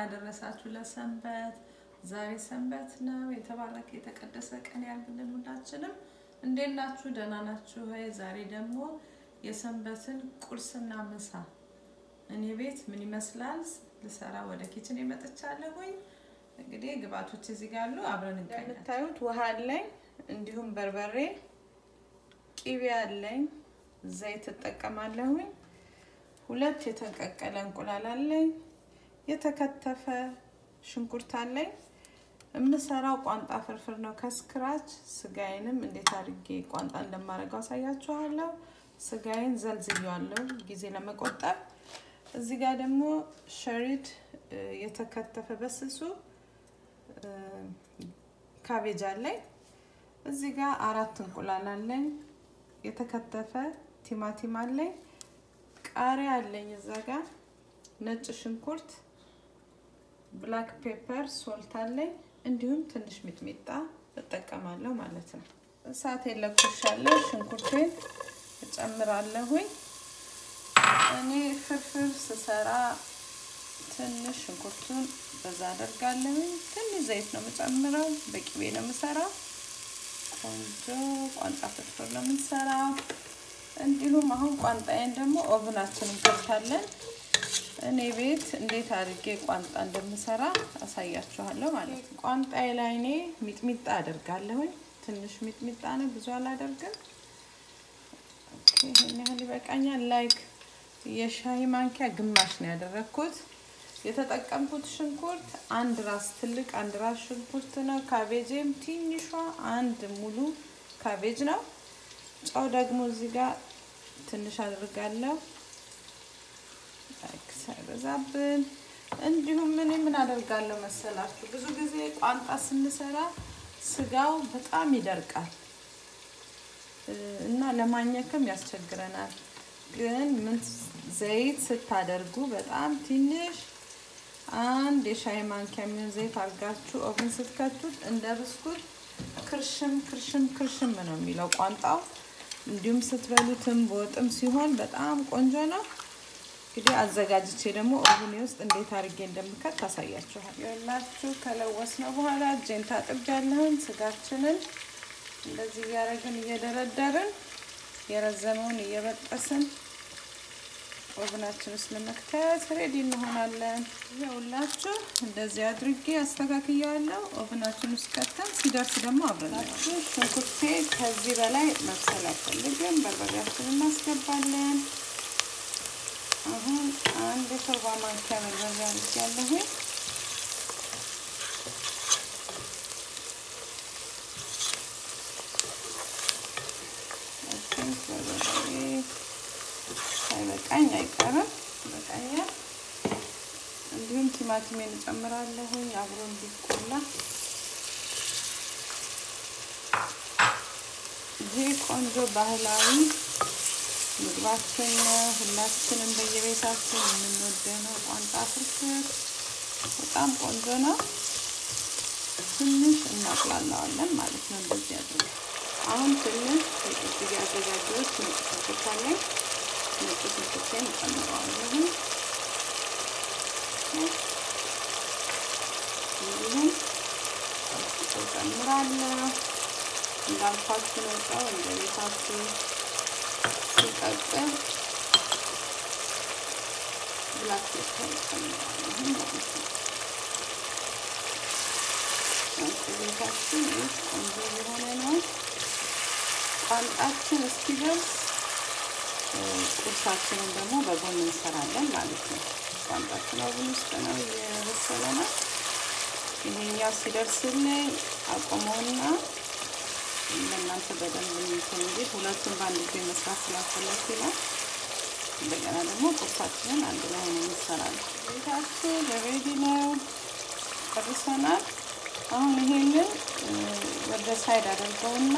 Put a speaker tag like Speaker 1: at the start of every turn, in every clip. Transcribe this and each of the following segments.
Speaker 1: አደረሳችሁ ለሰንበት። ዛሬ ሰንበት ነው። የተባረከ የተቀደሰ ቀን ያርግልን ሁላችንም። እንዴት ናችሁ? ደህና ናችሁ ወይ? ዛሬ ደግሞ የሰንበትን ቁርስና ምሳ እኔ ቤት ምን ይመስላል ልሰራ ወደ ኪችን የመጥቻለሁኝ። እንግዲህ ግብአቶች እዚህ ጋር አሉ። አብረን እንቀኛለን።
Speaker 2: የምታዩት ውሃ አለኝ፣ እንዲሁም በርበሬ፣ ቂቤ አለኝ፣ ዘይት እጠቀማለሁኝ። ሁለት የተቀቀለ እንቁላል አለኝ፣ የተከተፈ ሽንኩርት አለኝ። የምሰራው ቋንጣ ፍርፍር ነው ከስክራች። ስጋዬንም እንዴት አድርጌ ቋንጣ እንደማደርገው አሳያችኋለሁ። ስጋዬን ዘልዝያለሁ ጊዜ ለመቆጠብ። እዚህ ጋር ደግሞ ሸሪድ የተከተፈ በስሱ ካቤጅ አለኝ። እዚህ ጋር አራት እንቁላል አለኝ። የተከተፈ ቲማቲም አለኝ። ቃሪያ አለኝ። እዛ ጋር ነጭ ሽንኩርት፣ ብላክ ፔፐር፣ ሶልት አለኝ። እንዲሁም ትንሽ ሚጥሚጣ እጠቀማለሁ ማለት ነው። እሳት የለኩሻለሁ። ሽንኩርቴን እጨምራለሁኝ። እኔ ፍርፍር ስሰራ ትንሽ ሽንኩርቱን በዛ አደርጋለሁኝ። ትንሽ ዘይት ነው የምጨምረው። በቅቤ ነው የምሰራው። ቆንጆ ቋንጣ ፍርፍር ነው የምንሰራው። እንዲሁም አሁን ቋንጣዬን ደግሞ ኦቭናችንን ከፍታለን። እኔ ቤት እንዴት አድርጌ ቋንጣ እንደምሰራ አሳያችኋለሁ ማለት ነው። ቋንጣዬ ላይ እኔ ሚጥሚጣ አደርጋለሁኝ። ትንሽ ሚጥሚጣ ነው፣ ብዙ አላደርግም። ይህን ያህል ይበቃኛል። ላይክ የሻይ ማንኪያ ግማሽ ነው ያደረግኩት። የተጠቀምኩት ሽንኩርት አንድ ራስ ትልቅ አንድ ራስ ሽንኩርት ነው። ካቤጅም ትንሿ አንድ ሙሉ ካቤጅ ነው። ጨው ደግሞ እዚህ ጋር ትንሽ አድርጋለሁ ሳይበዛብን። እንዲሁም ምን ምን አደርጋለሁ መሰላችሁ? ብዙ ጊዜ ቋንጣ ስንሰራ ስጋው በጣም ይደርቃል እና ለማኘክም ያስቸግረናል። ግን ምን ዘይት ስታደርጉ በጣም ትንሽ አንድ የሻይ ማንኪያ የሚሆን ዘይት አድርጋችሁ ኦቭን ስትከቱት እንደ ብስኩት ክርሽም ክርሽም ክርሽም ነው የሚለው ቋንጣው። እንዲሁም ስትበሉትም በወጥም ሲሆን በጣም ቆንጆ ነው። እንግዲህ አዘጋጅቼ ደግሞ ኦቭኔ ውስጥ እንዴት አድርጌ እንደምከት ታሳያችኋል። የላችሁ ከለወስ ነው በኋላ እጄን ታጥቤያለሁኝ። ስጋችንን እንደዚህ እያደረግን እየደረደርን የረዘመውን እየበጠስን ኦቭናችን ውስጥ ለመክተት ሬዲ እንሆናለን። ይኸውላችሁ እንደዚህ አድርጌ አስተካክያለሁ። ኦቭናችን ውስጥ ከተን ሲደርስ ደግሞ አብረናችሁ ሽንኩርቴ ከዚህ በላይ መብሰል አይፈልግም። በርበሬያችንን እናስገባለን። አሁን አንድ የሾርባ ማንኪያ በርበሬ አድርጌያለሁኝ። ሳይበቃኝ አይቀርም፣ ይበቃኛል። እንዲሁም ቲማቲሜን እጨምራለሁኝ አብሮ እንዲቆላ። ይህ ቆንጆ ባህላዊ ምግባችን ነው። ሁላችንም በየቤታችን የምንወደው ነው። ቋንጣ ፍርፍር በጣም ቆንጆ ነው። ትንሽ እናቁላለዋለን ማለት ነው። እንደዚህ አድርገን አሁን ትንሽ እዚህ ያዘጋጀሁት ነጭ ሽንኩርት አለኝ። ነጭ ሽንኩርቴን እጨምረዋለሁ። እንዲሁም ጨው እጨምራለሁ። እንዳልኳችሁ ነው። ጨው እንደ ቤታችሁ ሲቀጥል ብላክ ፔፐር እጨምራለሁ ማለት ነው። ቤታችን ይህ ቆንጆ የሆነ ነው። ቋንጣችን እስኪደርስ ቁርሳችንን ደግሞ በጎን እንሰራለን ማለት ነው። ቋንጣችን ኦቭን ውስጥ ነው እየበሰለ ነው። ይሄኛው ሲደርስልኝ አቆመውና ለእናንተ በደንብ እንትን እንጂ ሁለቱም በአንድ ጊዜ መስራት ስላልፈለኩ ይላል። እንደገና ደግሞ ቁርሳችንን አንድ ላይ ሆነ እንሰራለን። ቤታችን ሬዲ ነው፣ ጨርሰናል። አሁን ይሄንን ወደ ሳይድ አደርገውና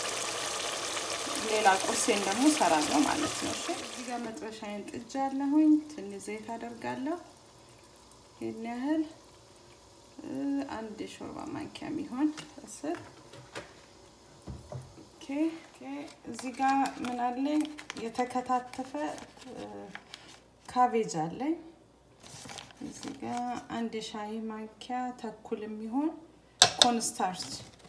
Speaker 2: ሌላ ቁርሴን ደግሞ ሰራለሁ ማለት ነው። እሺ እዚህ ጋር መጥበሻዬን ጥጃለሁኝ። ትንሽ ዘይት አደርጋለሁ። ይህን ያህል አንድ የሾርባ ማንኪያ የሚሆን እስር እዚህ ጋር ምን አለኝ? የተከታተፈ ካቤጅ አለኝ። እዚህ ጋር አንድ የሻይ ማንኪያ ተኩል የሚሆን ኮንስታርች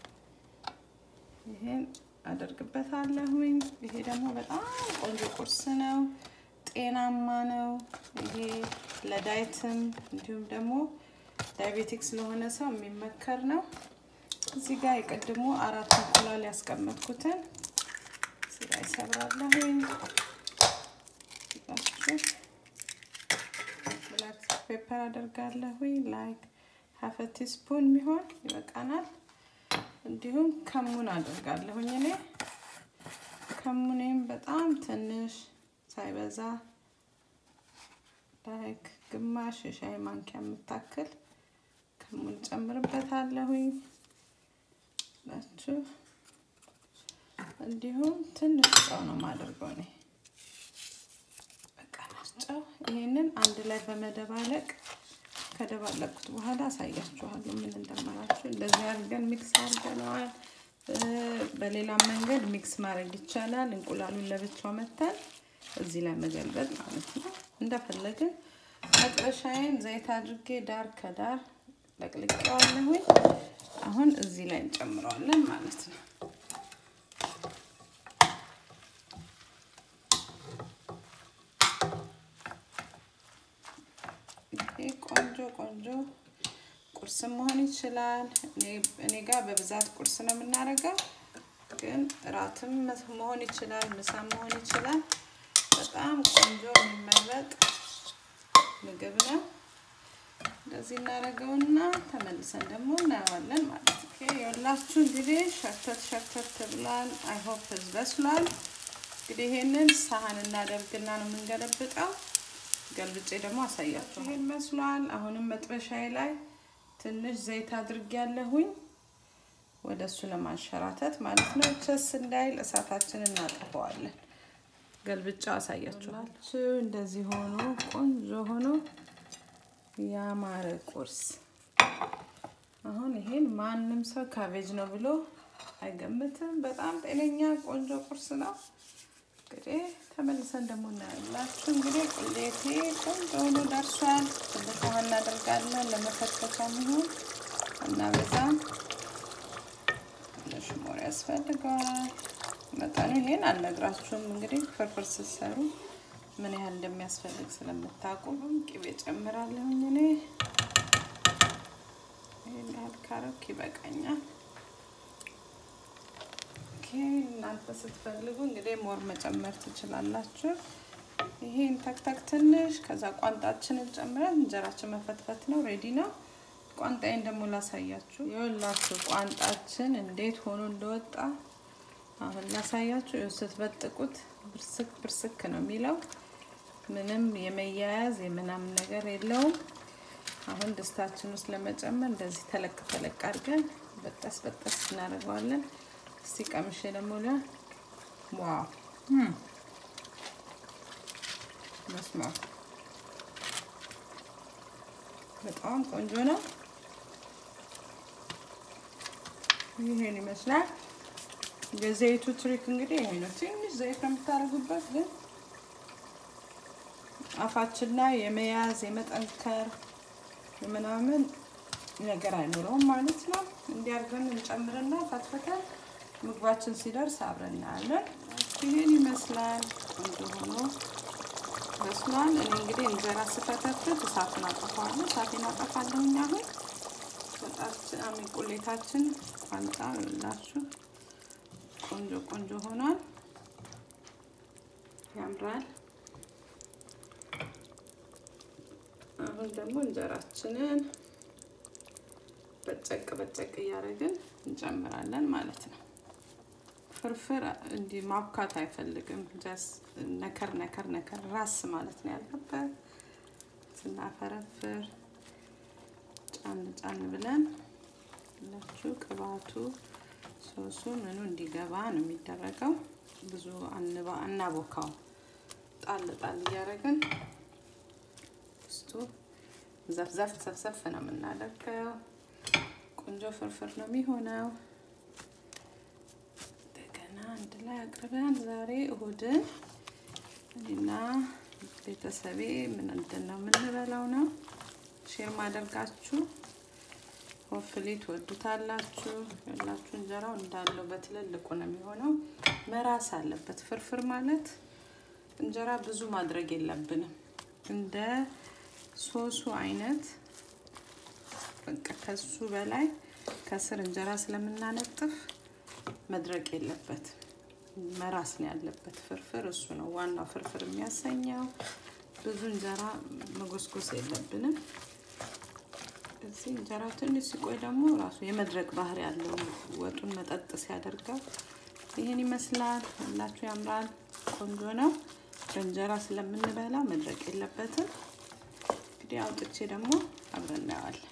Speaker 2: ይሄን አደርግበታለሁኝ። ይሄ ደግሞ በጣም ቆንጆ ቁርስ ነው፣ ጤናማ ነው። ይሄ ለዳይትም እንዲሁም ደግሞ ዳያቤቲክስ ለሆነ ሰው የሚመከር ነው። እዚህ ጋር የቀድሞ አራት እንቁላል ያስቀመጥኩትን እዚህ ጋር ይሰብራለሁኝ። ብላክ ፔፐር አደርጋለሁኝ ላይክ ሀፈ ቲስፑን የሚሆን ይበቃናል። እንዲሁም ከሙን አደርጋለሁኝ እኔ ከሙኔም በጣም ትንሽ ሳይበዛ ላይክ ግማሽ የሻይ ማንኪያ የምታክል ከሙን ጨምርበታለሁኝ ናችሁ። እንዲሁም ትንሽ ጨው ነው የማደርገው እኔ በቃ ጨው። ይሄንን አንድ ላይ በመደባለቅ ከደባለቅኩት በኋላ አሳያችኋለሁ ምን እንደማላችሁ። እንደዚህ አድርገን ሚክስ አድርገነዋል። በሌላ መንገድ ሚክስ ማድረግ ይቻላል። እንቁላሉን ለብቻው መተን እዚህ ላይ መገልበጥ ማለት ነው። እንደፈለግን መጥበሻዬን ዘይት አድርጌ ዳር ከዳር ለቅልቄዋለሁኝ። አሁን እዚህ ላይ እንጨምረዋለን ማለት ነው። ይሄ ቆንጆ ቆንጆ ቁርስም መሆን ይችላል። እኔ ጋር በብዛት ቁርስ ነው የምናደርገው፣ ግን እራትም መሆን ይችላል፣ ምሳም መሆን ይችላል። በጣም ቆንጆ የሚመረጥ ምግብ ነው። እንደዚህ እናደርገውና ተመልሰን ደግሞ እናየዋለን ማለት ነው። የሁላችሁ እንግዲህ ሸርተት ሸርተት ብሏል። አይሆፕ በስሏል። እንግዲህ ይሄንን ሳህን እናደርግና ነው የምንገለብጠው። ገልብጬ ደግሞ አሳያችሁ። ይሄን መስሏል። አሁንም መጥበሻዬ ላይ ትንሽ ዘይት አድርጌያለሁኝ ወደ እሱ ለማንሸራተት ማለት ነው። ቸስ እንዳይል እሳታችንን እናጠፈዋለን። ገልብጫው አሳያችኋችሁ። እንደዚህ ሆኖ ቆንጆ ሆኖ ያማረ ቁርስ። አሁን ይሄን ማንም ሰው ካቤጅ ነው ብሎ አይገምትም። በጣም ጤነኛ ቆንጆ ቁርስ ነው። እንግዲህ ተመልሰን ደግሞ እናያላችሁ። እንግዲህ ቁሌቴ ቆንጆ ሆኖ ደርሷል። ትንሽ ውሃ እናደርጋለን ለመፈትፈቻ የሚሆን እና በዛም ትንሽ ሞር ያስፈልገዋል። መጠኑ ይሄን አልነግራችሁም። እንግዲህ ፍርፍር ስትሰሩ ምን ያህል እንደሚያስፈልግ ስለምታውቁ ቅቤ ጨምራለሁኝ እኔ ይህን ያህል ካረክ ይበቃኛል። እናንተ ስትፈልጉ እንግዲህ ሞር መጨመር ትችላላችሁ። ይሄን ተክተክ ትንሽ ከዛ ቋንጣችንን ጨምረን እንጀራችን መፈትፈት ነው። ሬዲ ነው። ቋንጣዬን ደግሞ ላሳያችሁ። ይኸውላችሁ ቋንጣችን እንዴት ሆኖ እንደወጣ አሁን ላሳያችሁ። ይኸው ስትበጥቁት ብርስክ ብርስክ ነው የሚለው ምንም የመያያዝ የምናምን ነገር የለውም። አሁን ድስታችን ውስጥ ለመጨመር እንደዚህ ተለቅ ተለቅ አድርገን በጠስ በጠስ እናደርገዋለን። እስቲ ቀምሼ ደግሞ ለ ዋው መስማ በጣም ቆንጆ ነው። ይሄን ይመስላል። የዘይቱ ትሪክ እንግዲህ ይሄ ነው። ትንሽ ዘይት ነው የምታደርጉበት፣ ግን አፋችን ላይ የመያዝ የመጠንከር ምናምን ነገር አይኖረውም ማለት ነው። እንዲያርገን እንጨምርና ፈትፈተን ምግባችን ሲደርስ አብረን እናያለን። ይሄን ይመስላል። ቆንጆ ሆኖ በስሏል። እኔ እንግዲህ እንጀራ ስፈተፍት እሳቱን አጠፋለሁ። እሳቴን አጠፋለሁኝ። አሁን ወጣችን አሚን ቁሌታችን ቋንጣ ላችሁ ቆንጆ ቆንጆ ሆኗል። ያምራል። አሁን ደግሞ እንጀራችንን በጨቅ በጨቅ እያደረግን እንጨምራለን ማለት ነው። ፍርፍር እንዲህ ማብካት አይፈልግም። ጀስ ነከር ነከር ነከር ራስ ማለት ነው ያለበት። ስናፈረፍር ጫን ጫን ብለን ላችሁ ቅባቱ ሶሱ ምኑ እንዲገባ ነው የሚደረገው። ብዙ አንባ እናቦካው ጣል ጣል እያደረግን ውስጡ ዘፍዘፍ ሰፍሰፍ ነው የምናደርገው። ቆንጆ ፍርፍር ነው የሚሆነው። እንደገና አንድ ላይ አቅርበን ዛሬ እሁድን እኔና ቤተሰቤ ምን እንድን ነው የምንበላው ነው ሼር ማደርጋችሁ ሆፍሊ ትወዱታላችሁ። ያላችሁ እንጀራው እንዳለው በትልልቁ ነው የሚሆነው። መራስ አለበት። ፍርፍር ማለት እንጀራ ብዙ ማድረግ የለብንም። እንደ ሶሱ አይነት በቃ ከሱ በላይ ከስር እንጀራ ስለምናነጥፍ መድረቅ የለበትም። መራስ ነው ያለበት ፍርፍር። እሱ ነው ዋናው ፍርፍር የሚያሰኘው። ብዙ እንጀራ መጎስጎስ የለብንም። እዚህ እንጀራው ትንሽ ሲቆይ ደግሞ ራሱ የመድረቅ ባህሪ ያለው ወጡን መጠጥ ሲያደርገው ይህን ይመስላል። ሁላችሁ ያምራል፣ ቆንጆ ነው። በእንጀራ ስለምንበላ መድረቅ የለበትም። እንግዲህ አውጥቼ ደግሞ አብረን እናየዋለን።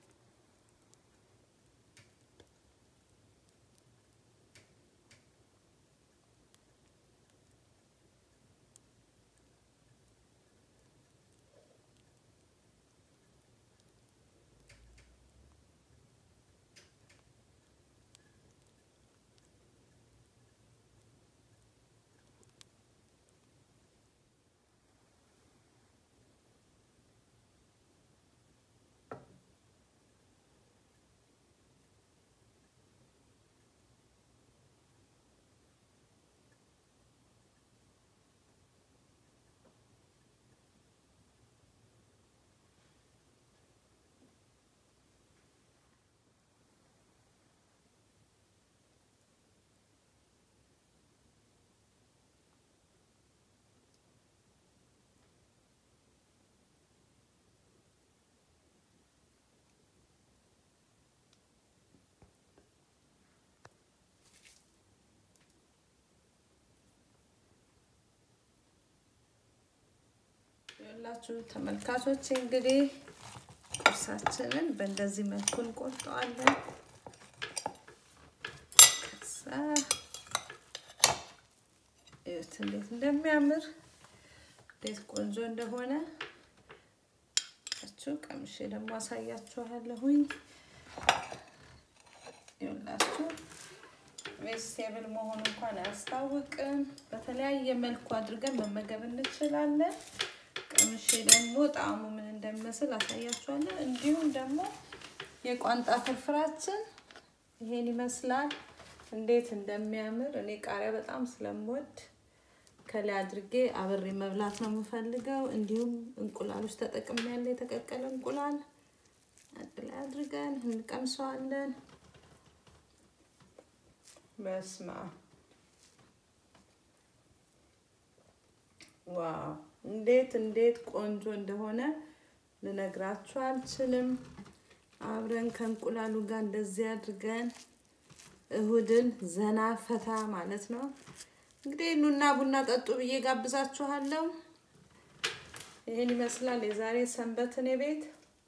Speaker 2: ያላችሁ ተመልካቾች እንግዲህ ቁርሳችንን በእንደዚህ መልኩ እንቆርጠዋለን። ከዛ እዩት እንዴት እንደሚያምር እንዴት ቆንጆ እንደሆነ ያችሁ ቀምሼ ደግሞ አሳያችኋለሁኝ። ይኸውላችሁ ቬጅቴብል መሆኑ እንኳን አያስታውቅም። በተለያየ መልኩ አድርገን መመገብ እንችላለን። ቀምሼ ደግሞ ጣዕሙ ምን እንደሚመስል አሳያችኋለን። እንዲሁም ደግሞ የቋንጣ ፍርፍራችን ይሄን ይመስላል። እንዴት እንደሚያምር እኔ ቃሪያ በጣም ስለምወድ ከላይ አድርጌ አብሬ መብላት ነው የምፈልገው። እንዲሁም እንቁላሎች ተጠቅሜ ያለ የተቀቀለ እንቁላል አንድ ላይ አድርገን እንቀምሰዋለን። በስማ ዋው እንዴት እንዴት ቆንጆ እንደሆነ ልነግራችሁ አልችልም። አብረን ከእንቁላሉ ጋር እንደዚህ አድርገን እሁድን ዘና ፈታ ማለት ነው። እንግዲህ ኑና ቡና ጠጡ ብዬ ጋብዛችኋለሁ። ይህን ይመስላል የዛሬ ሰንበት እኔ ቤት።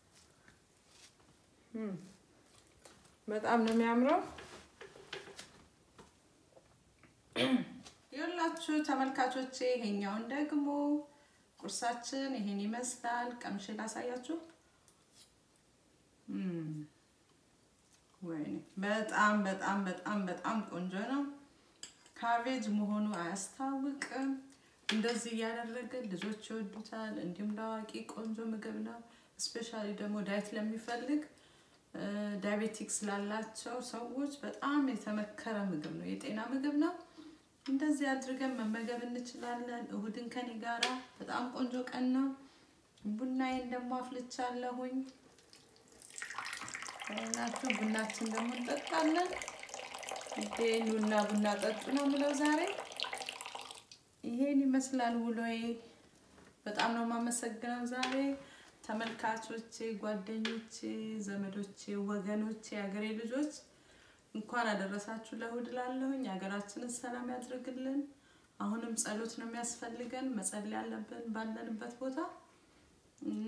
Speaker 2: በጣም ነው የሚያምረው። ይኸውላችሁ ተመልካቾቼ ይሄኛውን ደግሞ ቁርሳችን ይሄን ይመስላል። ቀምሼ ላሳያችሁ። ወይኔ በጣም በጣም በጣም በጣም ቆንጆ ነው። ካቤጅ መሆኑ አያስታውቅም። እንደዚህ እያደረግን ልጆች ይወዱታል። እንዲሁም ለአዋቂ ቆንጆ ምግብ ነው። እስፔሻሊ ደግሞ ዳይት ለሚፈልግ ዳያቤቲክስ ላላቸው ሰዎች በጣም የተመከረ ምግብ ነው። የጤና ምግብ ነው። እንደዚህ አድርገን መመገብ እንችላለን። እሁድን ከኔ ጋራ በጣም ቆንጆ ቀን ነው። ቡናዬን ደግሞ አፍልቻለሁኝ። ናችሁ ቡናችን ደግሞ እንጠጣለን። ኑና ቡና ጠጡ ነው የምለው ዛሬ። ይሄን ይመስላል ውሎዬ። በጣም ነው የማመሰግነው ዛሬ ተመልካቾቼ፣ ጓደኞቼ፣ ዘመዶቼ፣ ወገኖቼ፣ የሀገሬ ልጆች እንኳን አደረሳችሁ ለእሁድ ላለሁኝ። ሀገራችንን ሰላም ያድርግልን። አሁንም ጸሎት ነው የሚያስፈልገን፣ መጸለይ ያለብን ባለንበት ቦታ እና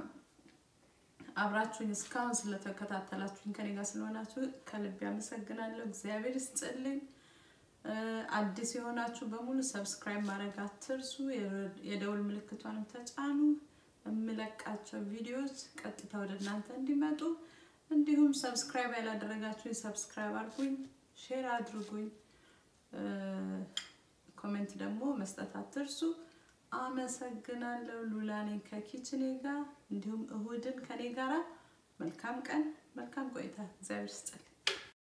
Speaker 2: አብራችሁኝ እስካሁን ስለተከታተላችሁኝ ከኔ ጋር ስለሆናችሁ ከልብ ያመሰግናለሁ። እግዚአብሔር ይስጥልኝ። አዲስ የሆናችሁ በሙሉ ሰብስክራይብ ማድረግ አትርሱ። የደውል ምልክቷንም ተጫኑ። የምለቃቸው ቪዲዮዎች ቀጥታ ወደ እናንተ እንዲመጡ እንዲሁም ሰብስክራይብ ያላደረጋችሁኝ ሰብስክራይብ አድርጉኝ፣ ሼር አድርጉኝ፣ ኮሜንት ደግሞ መስጠት አትርሱ።
Speaker 1: አመሰግናለሁ። ሉላ ነኝ ከኪችኔ ጋር እንዲሁም እሁድን ከኔ ጋራ መልካም ቀን፣ መልካም ቆይታ። እግዚአብሔር ይስጥልኝ።